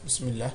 bismillah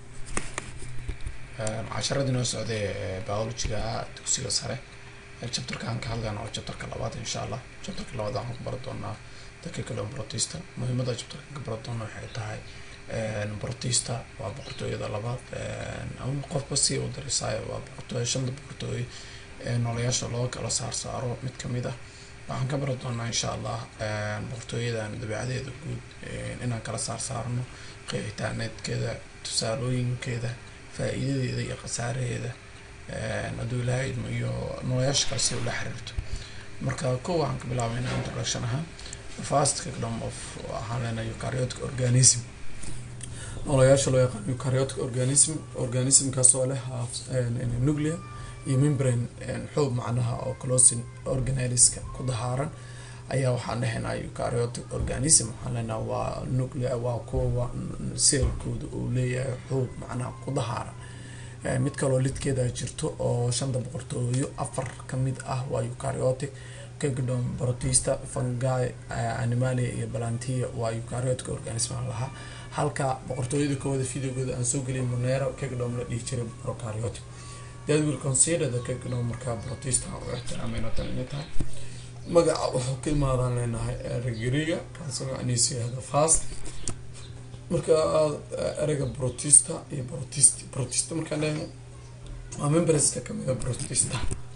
casharadii noo socday ee biologyga dugsiga sare chapterka aan ka hadlayna waa chapterka labaad insha allah chapterka labaad waxaan ku bari doonaa dakikalon protista muhiimada chapterka ka bari doona waxay tahay protista waa boqortooyada labaad ama qofba si u darisaayo waa boqortooyo shanta boqortooyo ee noolayaasha loo kala saar saaro mid kamid ah waxaan ka bari doonaa insha allah boqortooyadan dabeecadeeda guud inaan kala saar saarno qeexitaaneedkeeda tusaalooyinkeeda faa-iidadeeda iyo khasaaraheeda hadduu ilaahay idmo iyo noolayaasha kale si ula xiriirto marka ko waxaan ka bilaabeynaa introduction ahaan first kingdom of waxaan leenahay eukaryotic organism noolayaasha loo yaqaan eukaryotic organism organismkaas oo leh nuclear iyo membrane xoog macnaha oo closin organeliska ku dahaaran ayaa waxaan dhahaynaa eukaryotic organism waxaan leenaha waa nuclear waa kuwa seelkooda uu leeyahay xoog macnaha ku dahaaran mid kaloo lidkeeda jirto oo shanta boqortooyo afar kamid ah waa eukaryotic kingdom protista fungi animalia iyo balantia waa eukaryotic organism lahaa halka boqortooyada kooda videogooda aan soo gelin monero kingdom la dhihi jiray prokaryotic that will consider the kingdom markaa protista u ixtiraamayno tan inay tahay magaca wuxuu ka imaadaan leenahay erigriga kaasoo macnihiisu yahda fast marka ereyga protista iyo protist protista markaan leeyahay waa memberska kamida protista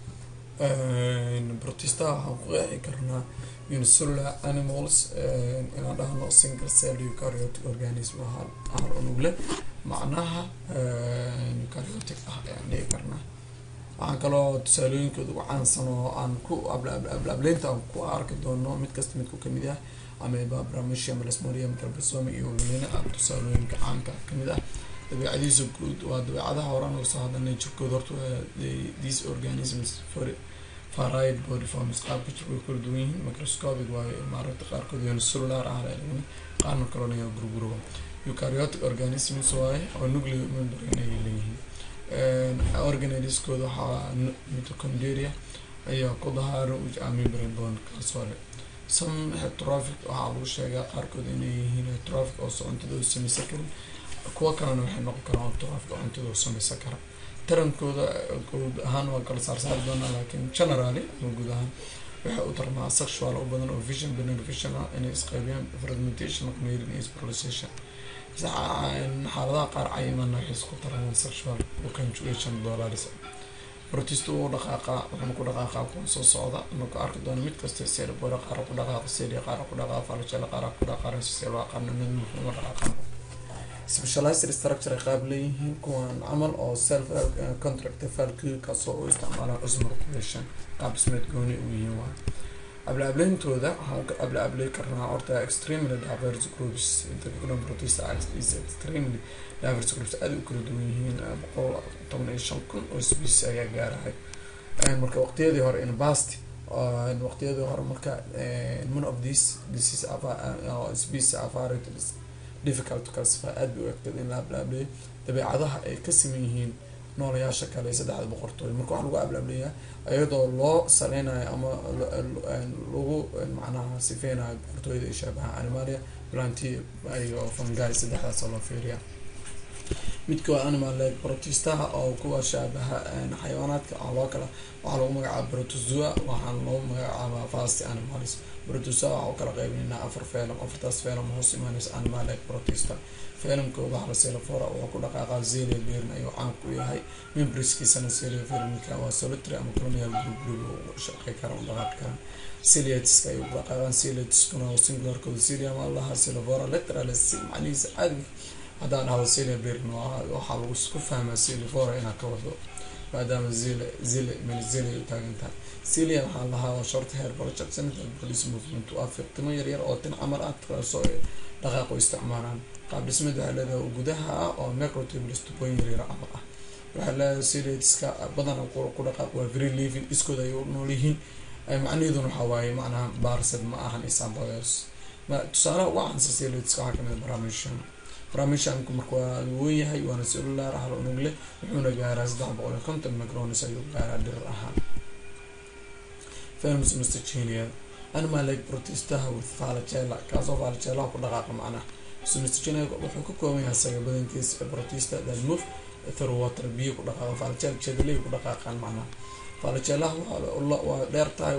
protista waxaan ku qeexi karnaa unicellular animals inaan dhahno single cell eukaryotic organism hal unugle macnaha eukaryotic ah ayaan dhihi karnaa waxaan kaloo tusaalooyinkooda ugu caansan oo aan ku ableynta aan ku arki doono mid kasta midku kamid ah ameba bramisia melasmodium galbasome iyo lina ah tusaalooyinka caanka kamid ah dabeecadiisa guud waa dabeecadaha horaan uga soo hadalnay jirkooda horta these organisms faride body forms qaabka jirka way kala duwan yihiin microscopic waayo maaragta qaarkood unicellular ah laleeyahay qaarna kalona yaa gurguruba eukaryotic organisms waaye oo nuclear membrane ay leeyihiin organeliskooda waxaa mitoconderia ayaa ku dahaaran membrane bone kaasoo leh some hetroffic waxaa lagu sheegaa qaarkood inay yihiin hetroffic oo cuntada u sameysan karin kuwo kalena waxay noqon karaan hetroffic oo cuntada u sameysan kara tarankooda guud ahaan waa kala saarsaari doonaa laakiin generally ama guud ahaan waxay u tarmaa sexual u badan oo vision beneficial ah inay isqaybiyaan fragmentation mating iyo spiralization xaaladaha qaar cayimana waxay isku tarmaan sexual conjugation dollars protist uu dhaqaaqa wuxuuna ku dhaqaaqa kuwan soo socda anu ka arki doono mid kasta seel bora qaar ku dhaqaaqa selia qaar ku dhaqaaqa falajela qaar ku dhaqaaqa seel waa qaarna mid muhiima dhaqaaqa specialized structure ay qaab leeyihiin kuwan camal oo self contract falku kaasoo u isticmaalaan osmo regulation qaab dhismeed gooni u yihiin waa abla-ableyntooda waxaan ka abla-abley karnaa horta extremely diverse groups interculum protista is extremely diverse groups aada u kala duwan yihiin boqol toban iyo shan kun oo species ayaa gaarahay marka waqtiyadii hore in past waqtiyadii hore marka one of these disease species afarid difficult to classify aada bay u egteed in la abla-ableeyo dabeecadaha ay ka siman yihiin noolayaasha kale saddexda boqortooyo marka waxaa lagu ablaableeyaa iyadoo loo saleynayo ama lagu macnaha sifeynayo boqortooyada ay shaabaha animalia planti iyo fungi saddexdaas loo fiiriya midka waa animal leg protistaha oo kuwa shaabaha xayawaanaadka oo loo kala waxaa lagu magacaaba protozoa waxaana loogu magacaabaa fast animals protozoa waxaa u kala qeybineynaa afar felum afartaas felum hoos imaaneysa animal leg protista felumkooda halaselafora wuxuu ku dhaqaaqaa zelia berin ayuu caan ku yahay membriskiisana zelia fernica waa solitary ama colonial group group u shaqey kara u dhaqaaqi karaan celiatiska ayuu ku dhaqaaqaan celiatiskuna oo singularkooda celia ma laha selafora literal macnihiisa caadiga haddaan dhahdo celia berin waxaa lagu ku fahmaa celifora inaa ka wado maadaama zile zile melzile u taagan tahay celia waxaa lahaa waa short hair project police movement waa fiiqtimo yaryar oo tin camal ah kaasoo dhaqaaq u isticmaalaan qaab dhismeed waxaa leedahay gudaha ah oo microtables tubooyin yaryar camal ah waxaa leedahay celiatiska badan ku dhaqaaq waa very living iskooda ay u nool yihiin macnaheeduna waxaa waaye macnaha barsed ma ahan isambos tusaalaha uga caansan celiatiska waxaa kamid baramishan baramishanku marka waa weyn yahay waana cellular hal unug leh wuxuuna gaaraa saddex boqol iyo konton micronis ayuu gaaraa dhirir ahaan films mr genial animal leg protistaha with falagella kaasoo falagella ku dhaqaaqa macnaha somestigenic wuxuu ka kooban yahay asaga badankiisa protista that move through water biyo ku dhaqaaqa falajel jeedaley ku dhaqaaqaan macnaha falajelaha waa dheer tahay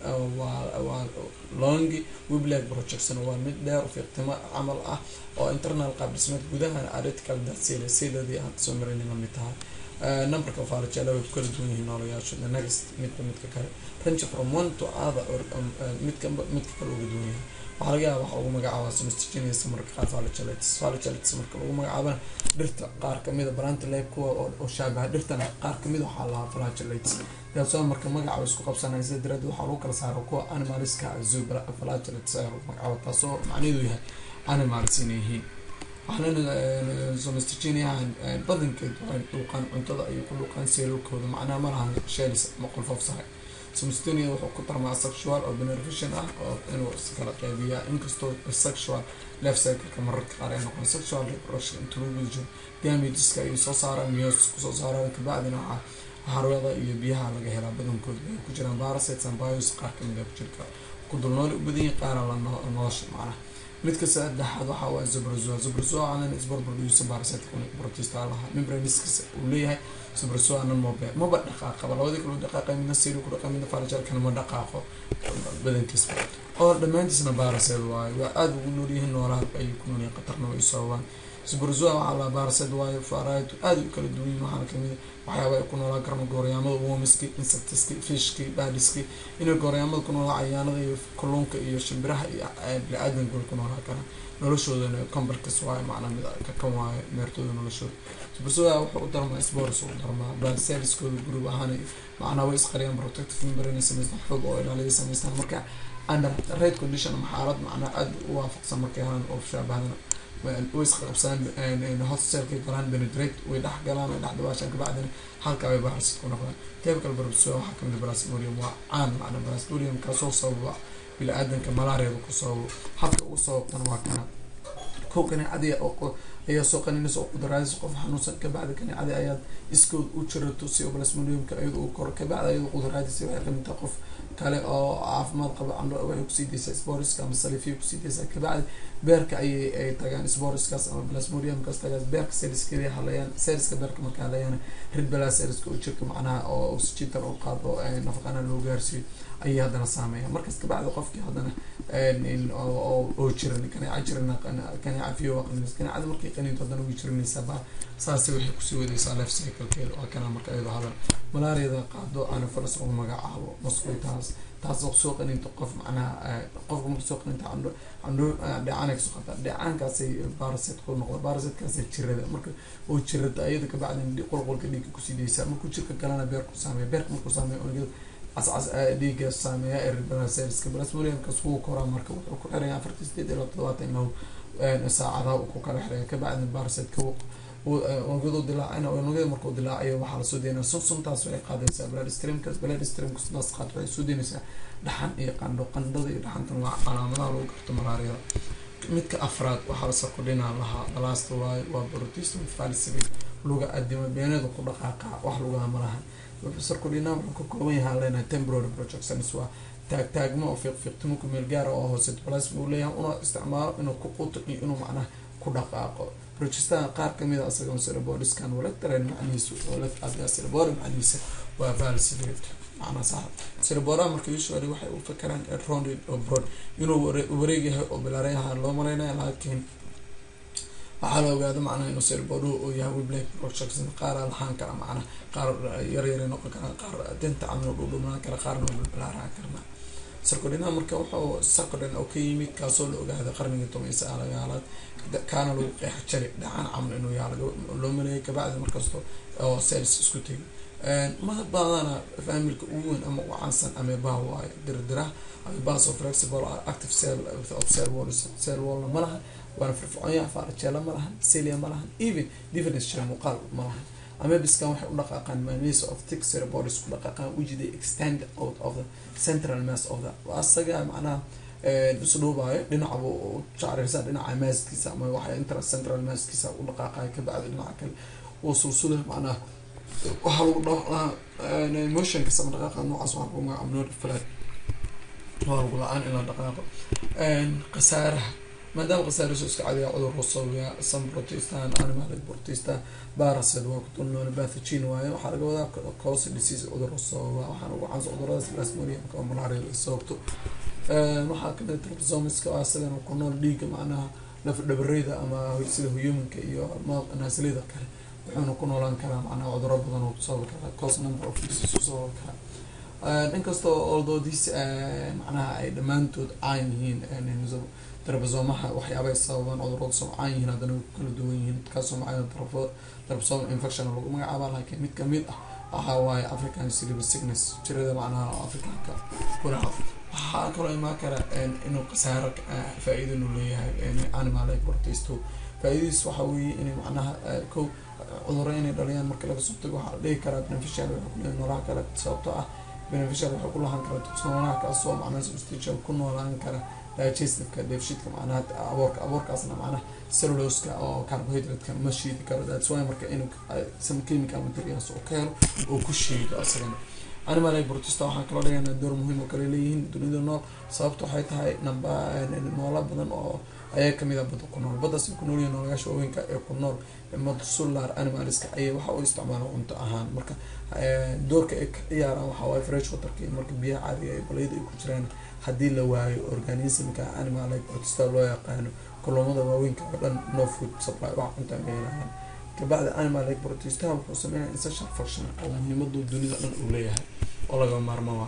waa longi wiblag projection waa mid dheer fiiqtimo camal ah oo internal qaab dhismeed gudahan aritical dasile sidadii aan soo marin lamid tahay numberka falajela way ku kala duwan yihiin noolayaashu the next midka midka kale range from one to other or midka midka kale uga duwan yahay waxaa laga yaaba waxa ugu magacaaba somestigenous marka qaar falajelitis falajelitis marka lagu magacaabana dhirta qaar kamida branta lab kuwa oo shaabaha dhirtana qaar kamid waxaa lahaa falajelitis daasoo marka magaca isku qabsanaya sida daraaddeed waxaa lagu kala saaro kuwa animaliska zoo falajelitis ayaa lagu magacaaba taasoo macnaheedu yahay animals inay yihiin waxaana somestigeniahan badankeed waxay dhuuqaan cuntada ayay ku dhuuqaan seelolkooda macnaha ma lahan shelis ama qolfoof sahay somestenia wuxuu ku tarmaa sexual oo benefition ah oo inuu iskala qeybiyaa inkastoo sexual life cycleka mararka qaar ay noqon sexual reproduction inta lagu guda jiro damageska ayay soo saaraan miyos kusoo saaraan kabacdina waxaa harwada iyo biyaha laga helaa badankooda ay ku jiraan parasites and bios qaar kamid a ku jirka ku dul nooli u badan yihin qaara la nolosha macnaha midka saddexaad waxaa waa zobrozoa zobrozoa anan isbarbarduusa parasite protista lahaa membraniskiisa uu leeyahay zobrozoa nan mobe maba dhaqaaqaba labadii kaloo dhaqaaqay midna siri ku dhaqa midna farajalkana ma dhaqaaqo badankiisba oo dhammaantiisna parasite waayo waa aada ugu noolyihiin noolaha ayay ku noolyihiin qatarna way soobaan zobrozoa waxaa lahaa parasite waayo faraato aada u kala duwan yihin waxaana kamid waxyaaba ay ku noolaan karaan gooryaamada womiski insectiski fishki baadiski inay gooryaamada ku noolaa cayaanada iyo kalluunka iyo shimbiraha iyo bini-aadanka way ku noolaan karaan noloshoodana combarkas waayo macnaa mid kakan waayo meertooda noloshooda zobrozoa wuxuu u darmaa spors u darmaa baselskooda group ahaan macnaa way isqariyaan protective membrane samaystaan xoog oo ilaaliya samaystaan marka under right condition ama xaalad macnaa aada u waafaqsan markay helaan oo shaabahadana way isqaqabsadaan hotselkay galaan benedrate way dhex galaan way dhex dabaashaan kabacdina halka ay barasid ku noqdaan typical barbasoa waxaa kamid brasmorium waa caan macna brasmorium kaasoo sababa bili-aadanka malaariada ku sababo habka ugu sababtana waa kana kow kaneecadi ayaa soo qaninaysa oo qudraadis qof xanuunsan kabacdi kaneecadi ayaad iskood u jirato si brasmoriumka iyada uu koro kabacdi ayada qudraadisa waxay kamid tahay qof kale oo caafimaad qaba candho waxay kusii daysaa sporiska ama salifiya kusii daysaa kabacdi beerka ayay ay tagaan sporiskaas ama plasmodiumkaas tagaan beerka seriskeeda halayaan seriska beerka marka halayaan ridbala seriska oo jirka macnaha oo oxygentan u qaado nafaqana loo gaarsiiyo ayay haddana saameeya markaas kabacdi qofkii haddana oo jiran kaneeca jiran kaneeca fiyo qanis kaneecada markay qaniinto haddana way jiranaysaa ba saasi waxay kusii wadaysaa life cyclekeeda waa kana marka iyadoo hadan malaariyada qaado anafaras lagu magacaabo mosquitoes taasoo soo qaninta qof macnaha qofka marka soo qaninta candho candho dheecaanay kasoo qataa dheecaankaasay barasit ku noqda barasitkaasay jirada marka oo jirada iyada kabacdin qolqolka dhiigga kusii daysaa markuu jirka galana beerku saameeya beerka markuu saameeya unugyada cascas dhiigga saameeya erbalaserska plasmodiumkaas wuu koraa marka wuxuu ku xiraya afartii sideed ilaa toddobaatan lahu saacadaha uu ku kala xiraya kabacdin barasit unugyadu dilaacina unugyada markuu dilaacayo waxaa lasoo deynaya sun suntaas waxay qaadaysaa blood streamkas blood streamka suntaas qaad waxay soo deynaysaa dhaxan iyo qandho qandhada iyo dhaxantan waa calaamadaha lagu garto malaariyada midka afraad waxaa la sarkodhinaa lahaa last waayo waa protestum falsific luga adima beeneeda ku dhaqaaqa wax lugaha malaha sarkodhina wuxuu ka kooban yahay leenahay temporary projections waa taag taagmo oo fiiqfiiqtimo ku meel gaara oo hoose plasma uu leeyahay una isticmaalo inuu ku quto iyo inuu macnaha ku dhaqaaqo projectaha qaar kamid a asaga cerebodiskan walectaren macnihiisu cerebori macnihiisa waa falsific macnaa sax cerebora marka usually waxay u fakeraan rounded oo broad inuu wareeg yahay oo bilaareyaha loo maleynaya laakiin waxaa la ogaada macnaha inuu cerebodhu uu yahay wiblake projection qaara lahaan kara macnaha qaar yaryaray noqon karaan qaar dinta camal dhudhumaan kara qaarna bilaaran karna sarkodhinaha marka wuxuu sarkodhin oo ka yimid kaasoo la ogaada qarnigii toban iyo sagaalagaalaad kaana lagu qeexa jari dhacaan camal inuu yaa loo maleeyay kabacdi markasto oo sales isku tegay ma badana familka ugu weyn ama ugu caansan ameebaha waayo dirdiraha ameebahas oo flexible active cell of cell wall cell wallna ma lahan waana firfircoonyaha faarajeela ma lahan celia ma lahan even difference share muuqaal ma lahan amebiskan waxay u dhaqaaqaan manis of thick cerebodis ku dhaqaaqaan which they extend out of the central mass of the asaga macnaha isdhuubaayo dhinacabu jacrisa dhinaca maaskiisa ama waxay intra central maaskiisa u dhaqaaqayo kabacdi dhinaca kale oo sulsula macnaha waxaa lagu dhaqaa motionkas ama dhaqaaqa noocaas waxaa lagu magacaaba nod flat waa lagu la-aan in la dhaqaaqo khasaaraha maadaama khasaariso iska cadiya cudur usabaya san protestan animalic protesta baracid waa kutulnoon bathogene waaye waxaa laga wadaa cause disease cudur usababa waxaana ugu caansan cuduradaas plasmodiumka oo malaria ay sababto waxaa kamid triposomiska oo asagana ku nool dhiiga macnaha laf dhabareyda ama sida humanka iyo naasilida kale wuxuuna ku noolaan karaa macnaha cuduro badan oo sababi karaa cause number of disease sababi karaa inkastoo although this macnaha ay dhammaantood caan yihiin darbasomaha waxyaabay sababaan cudurada soo caan yihiin haddana way ku kala duwan yihiin kaasoo macana darbasom infection lagu magacaaba laakiin mid kamid ah waxaa waaye african cerebral sickness jirada macnaha africanka kulaha waxaa kaloo imaan kara inuu khasaaro faa-iida inuu leeyahay animal like protest faa-idadiis waxaa weeye inay macnaha ko cuduro inay dhaliyaan marka laga soo tago waxaa la dhihi karaa beneficial waxay kuleeyahay noolaha kale sababtoo ah beneficial waxay ku lahaan karaa noolaha kaasoo macnaha substantial ku noolaan kara digestiveka dheefshiidka macnaha aboorka aboorkaasna macnaha celluloska oo carbohydratka ma shiidi karo that's why marka inuu some chemical materials oo ka helo oo ku shiido asagana animal ay protesta waxaan kaloo dhigaynaa door muhiim oo kale leeyihiin dunida nool sababta waxay tahay namba noola badan oo ayaa kamid a badda ku nool baddaas ku nool yihiin noolayaasha waaweynka ee ku nool madsular animalska ayay waxa u isticmaalaan cunto ahaan marka doorka ay ka ciyaaraan waxaa waaye fresh waterka marka biyaha caadiga ee balayda ay ku jiraan haddii la waayo organismka animal like protesta loo yaqaano kulumada waaweynka oo dhan no food supply wax cunta meelahan kabacdi animal like protestaha wuxuu sameynaya essential function oo muhiimadu dunida dhan uu leeyahay oo laga maarmaa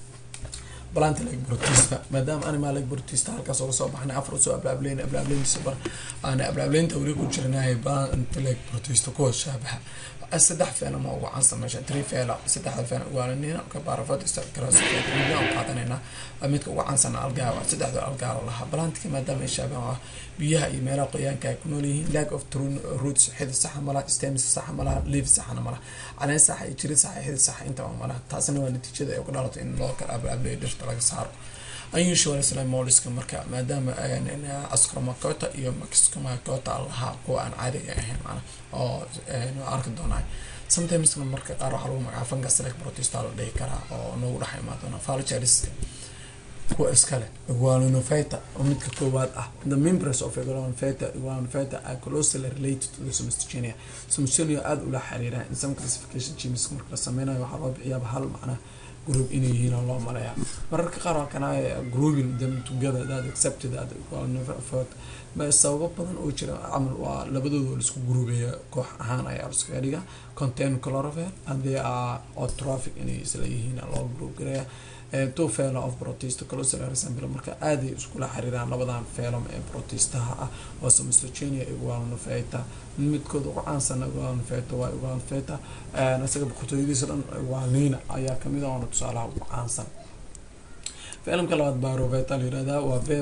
plant like protesta maadaama animal like protesta halkaas oga soo baxnay afar usoo ablaableyn ablaableyntiisa bar aana ablaableynta weli ku jirnay plant like protesta kuwa shaabaha saddex feela ma ugu caansan meesha three feela saddexda feela waalanina ka baarafadista karaasmidna u qaadanayna midka ugu caansan algaaba saddexda algaaba lahaa balantika maadaama ay shaabahan ah biyaha iyo meelaha qoyaanka ay ku nool yihiin lack of true roots xidid saxa malaha stems saxa malaha leaf saxana malaha caleen saxa iyo jirid saxa xidid saxa intaba malaha taasina waa natiijada ay uga dhalato in loo kala ablaableeyo dhirta laga saaro unusual islamoliska marka maadaama ascromakota iyo maxcomakota lahaa kuwa aan caadiga ahayn mana oo arki doonaa sometimes marka qaar waxaa lagu magaca fungus like protesta la dhihi karaa oo noogu dhex imaadona falchariska kuwa iskale iguanofeta oo midka koowaad ah the members of iguanofeta iguanofeta are closely related to the somistogenia somistogenia aada ula xiriiraan in some classification genes marka la sameynayo waxaa loo bixiyaaba hal macnaha group inay yihiin oo loo maleeyaa mararka qaar waa kana grouping them together that accepted that effort sababo badan oo jira camal waa labadooda laisku gruubeeya koox ahaan ayaa liskaga dhiga contain chlorophyll and they are autotrophic inay isla yihiin loo group gareeya two felo of protesta closer resemble marka aaday iskula xiriiraan labadan felom ee protestaha ah oo somistogenia iguanofeta midkood ugu caansan iguanofeta waa iguanofeta isaga boqortooyadiisa dhan iguanina ayaa kamid ah oona tusaalaha ugu caansan filimka labaad baroveta la yirahdaa waa ve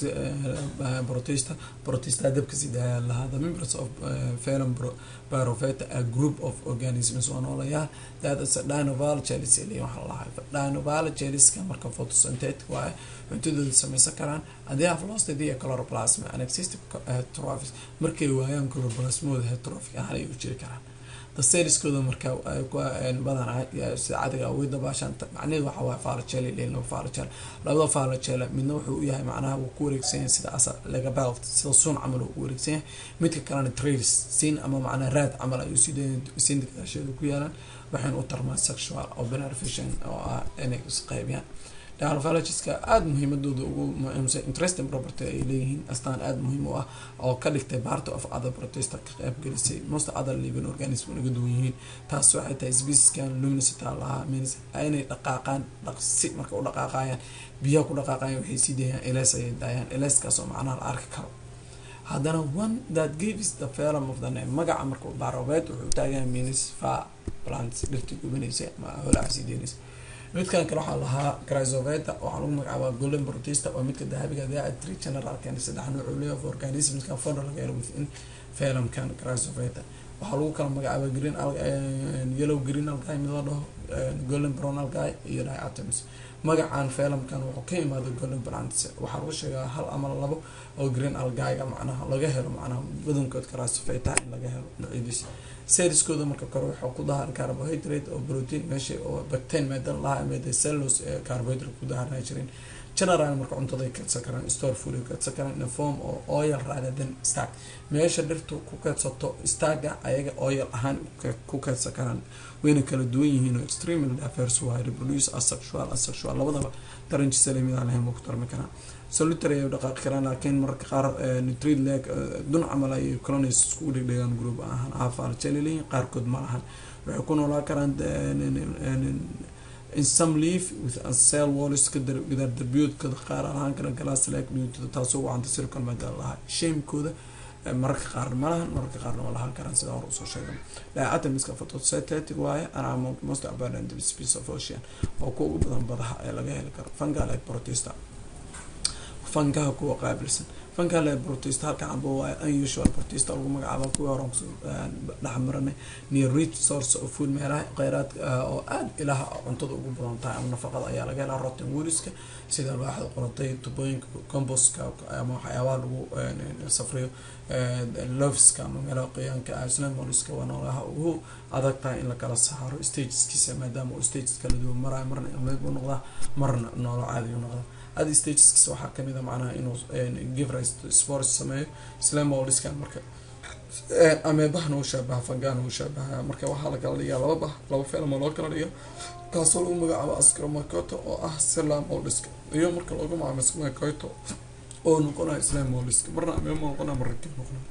protesta protesta dabka sidaa lahaa the members of film baroveta a group of organisms oo noolayaal that is a dinoval chelis ili waxaa lahaa dinoval cheliska marka photosynthetic waaye cuntadooda sameysan karaan and they have lost the chloroplasm and existing heterophys markay waayaan chloroplasmooda heterophic ahaan ay u jiri karaan daseriskooda marka badanaa sida cadiga way dabaashaan macnaheedu waxa waaye faalajeel leyn laba faalajeel labada faalajeela midna wuxuu u yahay macnaha wuu ku wareegsan yahay sida asal laga belt sida suun camal uu ku wareegsan yahay midka kalena trails siin ama macnaha raad camal ayuu siin dagaasheeda ku yaalaan waxayna u tarmaan sexual oo benefician oo ah inay isqeybiyaan dinophalagiska aada muhiimadooda ugu muhiimsan interesting property ay leeyihiin astaan aada muhiim u ah oo ka dhigtay part of other protesta ka qaybgelisay most other living organism naga duwan yihiin taas waxay tahay specieskan luminosity lahaa means inay dhaqaaqaan dhaqsi marka u dhaqaaqayaan biyaha ku dhaqaaqayan waxay sii dayaan eles ayay daayaan eleskaas oo macnaha la arki karo haddana one that gives the felum of the name magaca marka barobeed wuxuu taagan means fa plants dhirtii gubanaysa ama holaca sii deynaysa midkan kale waxaa lahaa chrysoveta waxaa lagu magacaabaa golden protesta oo midka dahabiga the three general kan saddex nooc uu leeyahay of organismskan founder laga helo within felumkan chrysoveta waxaa lagu kala magacaabaa green yellow green algae mid la dhaho golden brown algae iyo diatoms magacan felumkan wuxuu ka imaada golden plants waxaa lagu sheegaa hal ama labo oo green algaega macnaha laga helo macnaha badankood chrysoveta in laga helo noocyadiisa seriskooda marka kore waxaa ku daharan carbohydrate oo protein meesha oo bactain meedan lahaa meeda cellos ee carbohydrate ku daharnaa jirin general marka cuntaday kaydsan karaan store food ay kaydsan karaan in a form oo oil rather than stack meesha dhirtu ku kaydsato stagga ayaga oil ahaan ku kaydsan karaan wayna kala duwan yihiin oo extremely diverse waa reproduce asexual asexual labadaba tarankiisa lamidaan lahayn waa ku tarmi karaan solitary ay dhaqaaqi karaan laakiin mararka qaar nitrate leg dun camal ay colonies iskugu dhigdhigaan group ahaan afaal jelilihin qaarkood ma lahan waxay ku noolaan karaan in some leaf with a cell walls gadaar darbiyoodkooda qaar ahaan kara glass leg dhiyuutada taasoo wacanta circle maadaal lahaa shamekooda mararka qaar ma lahan mararka qaarna waa lahaan karaan sida hore usoo sheegay diatomiska photosynthetic waaye and among most abundant species of ocean oo kuwa ugu badan badaha ee laga heli karo fungal like protista fangaha kuwa qaabilsan fangal like protista halkan amba waaye unusual protista lagu magacaabo kuwa hore kusoo dhexmaranay near rich source of food meelaha kheyraad oo aada ilaha cuntada ugu badan tahay ama nafaqada ayaa laga helaa rotten woodiska sida alwaaxda qorantay tubooyinka comboska ama waxyaabaha lagu safriyo lofiska ama meelaha qoyaanka snamoliska waa noolaha ugu adag tahay in lakala saaro stageskiisa maadaama uu stages kala duwan marayo marna ilmeed buu noqdaa marna noolo caadi u noqdaa adi stageskiisa waxaa kamid a macnaha inuu givris sports sameeyo slamolskan marka ameebahana u shaabaha fangana u shaabaha marka waxaa lakala dhigaa laba bah laba feelma loo kala dhiga kaasoo lagu magacaabo ascromacoto oo ah slamolska iyo marka loogu magacaabo ascromacoto oo noqonayo slamolska marna ameeba noqona marna kii noqona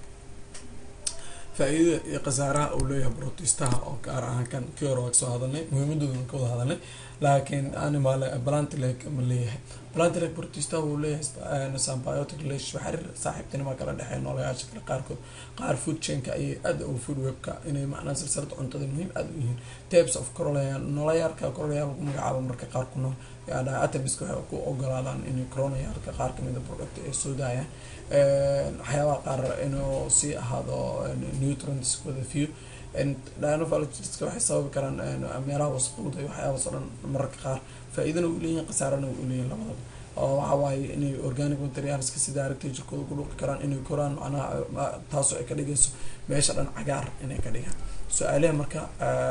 faa-iidada iyo khasaaraha uu leeyahay brotistaha oo gaar ahaan kan kii hore waa kasoo hadalnay muhiimadoodan ka wada hadalnay laakiin animal plantileg ma leeyahay plantileg brotistaha wuu leeyahay symbiotic relationship xiriir saaxiibtinima kala dhexeeya noolayaasha kale qaarkood qaar food chainka ayay aada u food webka inay macnaa silsilada cuntada muhiim aada u yihiin types of corolea noolayaalka corolea lagu magacaabo marka qaar ku nool atomiska waxay ku ogolaadaan inay coronayaalka qaar kamida product ay soo daayaan waxyaabaha qaar inuu sii ahaado nutrients with a few dinophalogiska waxay sababi karaan meelaha wasaqowda iyo waxyaabaas oo dhan mararka qaar faa-iidana u leeyihin khasaarana u leeyihin labadaba oo waxa waaye inay organic materialska sida aragtay jirkooda ku dhuqi karaan inay koraan macnaha taasoo ay ka dhigayso meesha dhan cagaar inay ka dhigaan su-aalaha marka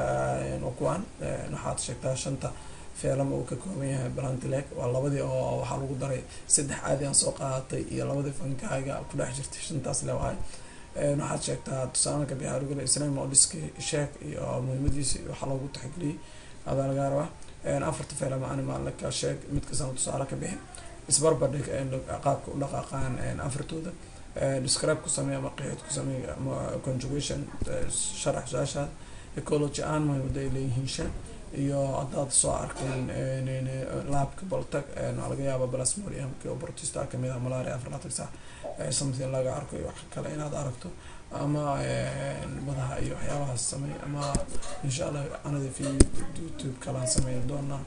kuwaan waxaad sheegtaa shanta feelama uu ka kooban yahay balantileg waa labadii oo waxaa lagu daray saddex caadi aan soo qaadatay iyo labadii fankaaga ku dhex jirtay shantaas leewahay waxaad sheegtaa tusaalaka bixaarugale islam oliski sheek iyo muhiimadiisi waxaa loogu taxgeliyey adaa laga rabaa afarta feelama animalka sheeg mid kastana tusaale ka bixin isbarbardhig qaabka u dhaqaaqaan afartooda describe ku sameey ama qeexid ku sameey ama conjugation sharax su-aashaada ecology aan muhiimada ay leeyihiin shan iyo haddaad soo arkeen laabka baltag waa laga yaaba plasmodiumka oo protista kamid ah malaria afaraatan sac something laga arko iyo wax kale inaad aragto ama badaha iyo waxyaabahaas samey ama insha allah anada fi youtube kalaan sameyn doonaa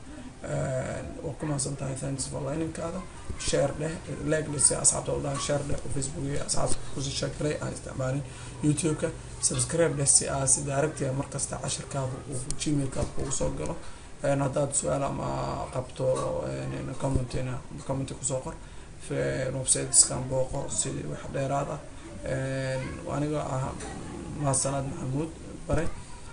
waa ku mahadsan tahay thanks for liningkaada share dheh leglesi asxaabta u dhahan share dheh oo facebook iyo asxaabta kusii sheekalay aan isticmaalin youtube-ka subscribe dheh si aa si daaragtiga markasta cashirkaada uu gmailkaada ugu soo galo haddaad su-aal ama qabto commentina commenti kusoo qor websiteskan booqo si wax dheeraad ah aniga ah mahadsanad maxamuud bare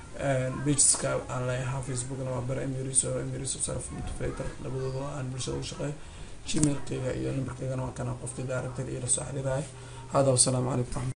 pageska aan leeyahaa facebookna waa bare emiriso emiriso self motivator labadooda aan bulshada u shaqeeyo gmailkayga iyo numberkaygana waa kana qofkii daaragtay iyo lasoo xiriiraya hada wasalaamu calaykum